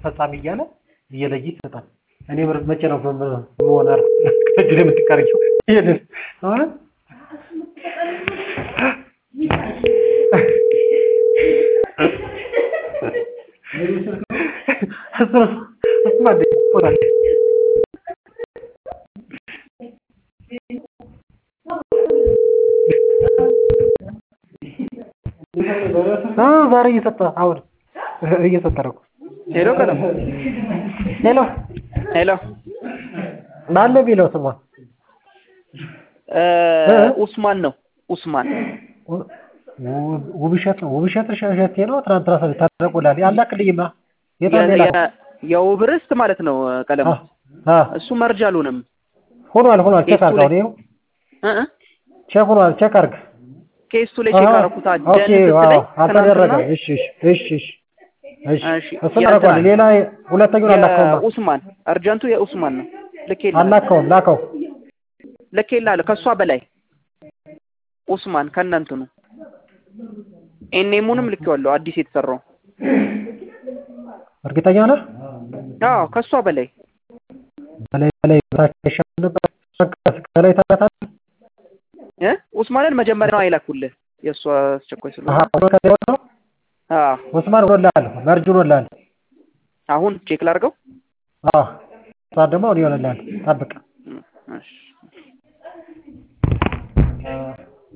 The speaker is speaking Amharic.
ፈጻሚ እያለ እየለየ ይሰጣል። እኔ ምር- መቼ ነው ሆነ ከእጅ ላይ የምትቀርጂው? ይሄንን አሁን እሱ እሱማ እንደ ይቆጣል። አዎ ዛሬ እየሰጠ አሁን እየሰጠ ነው። ሄሎ ቀለም ሄሎ ሄሎ ማን ነው የሚለው ስሟ? እ እ? ኡስማን ነው ኡስማን ው- ውብሸት ነው ውብሸት እሸቴ ነው። ትናንትና ሰ ታደረጉላል ያላክልኝማ የት የ- ሌላ የ- የውብ ርስት ማለት ነው ቀለም አ አ እሱ መርጅ አልሆነም ሆኗል ሆኗል። ቼክ ኬሱ አድርገው ላይ- ነው እ እ ቼክ ሆኗል። ቼክ አድርግ። ኬሱ ላይ ቼክ አሃ፣ አደረኩት ኦኬ ደን ዋው ስትለኝ አልተደረገም። ትናንትና እሺ እሺ እሺ እሺ እሺ እሺ፣ እሱን የእንትና አደርገዋለሁ። ሌላ ሁለተኛውን አላከውም የኡስማን አርጀንቱ የኡስማን ነው ልኬልህ አላከውም ላከው ልኬልሃለሁ ከእሷ በላይ ኡስማን ከእናንትኑ ኤኔሙንም ልኬዋለሁ አዲስ የተሰራው እርግጠኛ ነህ? አዎ ከእሷ በላይ በላይ በላይ ታች ይሻል ነበር። ከላይ ታታል እ ኡስማንን መጀመሪያ ነው አይላኩልህ የእሷ አስቸኳይ ስለሆነ አሃ ከላይ ነው አዎ ኡስማን ሆኖልሃል። መርጅ ሆኖልሃል። አሁን ቼክ ላድርገው አዎ እሷን ደግሞ አሁን ይሆንልሃል። ጠብቅ እሺ